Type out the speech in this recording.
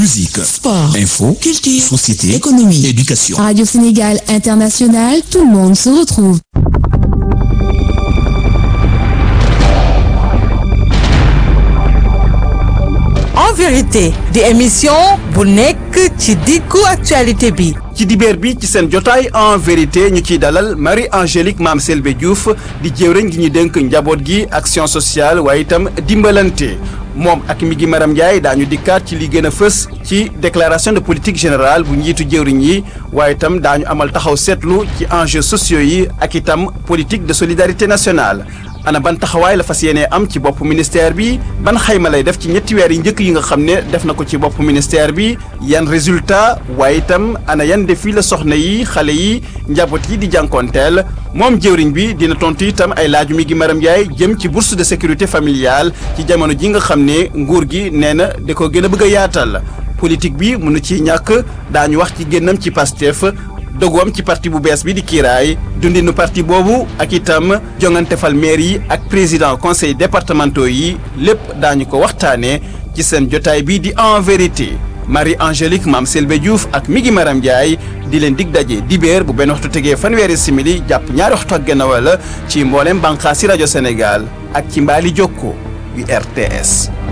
musique, sport, info, culture, société, économie, éducation. Radio Sénégal International, tout le monde se retrouve. en vérité di émission bu nekk ci diggu actualité bi ci dibeer bi ci seen jotaay en vérité ñu ciy dalal Marie Angélique Mame Selbé Diouf di jëwriñ gi ñu dénk njaboot gi action sociale waaye itam dimbalante moom ak mi gi Maram Ndiaye daañu dikkaat ci li gën a fës ci déclaration de politique générale bu njiitu jëwriñ yi waaye itam daañu amal taxaw seetlu ci enjeux sociaux yi ak itam politique de solidarité nationale ana ban taxawaay la fas yéenee am ci bopp ministère bi ban xayma lay def ci ñetti weer yi njëkk yi nga xam ne def na ko ci bopp ministère bi yan résultat waaye itam ana yan défi la soxna yi xale yi njaboot yi di jànkoonteel moom jëwriñ bi dina tontu itam ay laaju mi gi Maram Ndiaye jëm ci bourse de sécurité familiale ci jamono ji nga xam ne nguur gi nee na da ko gën a bëgg a yaatal politique bi mënu ci ñàkk daañu wax ci génnam ci Pastef dogoom ci parti bu bees bi di kiiraay dundinu parti boobu ak itam jongante fal maire yi ak président conseil départementaux yi lépp daañu ko waxtaanee ci seen jotaay bi di en vérité Marie Angélique Mame Selbé Diouf ak Migi Maram Ndiaye di leen dig daje dibéer bu benn waxtu tegee fanweeri simili jàpp ñaari waxtu ak genn wala ci mboolem bànqaasi rajo Sénégal ak ci mbaali jokko yu RTS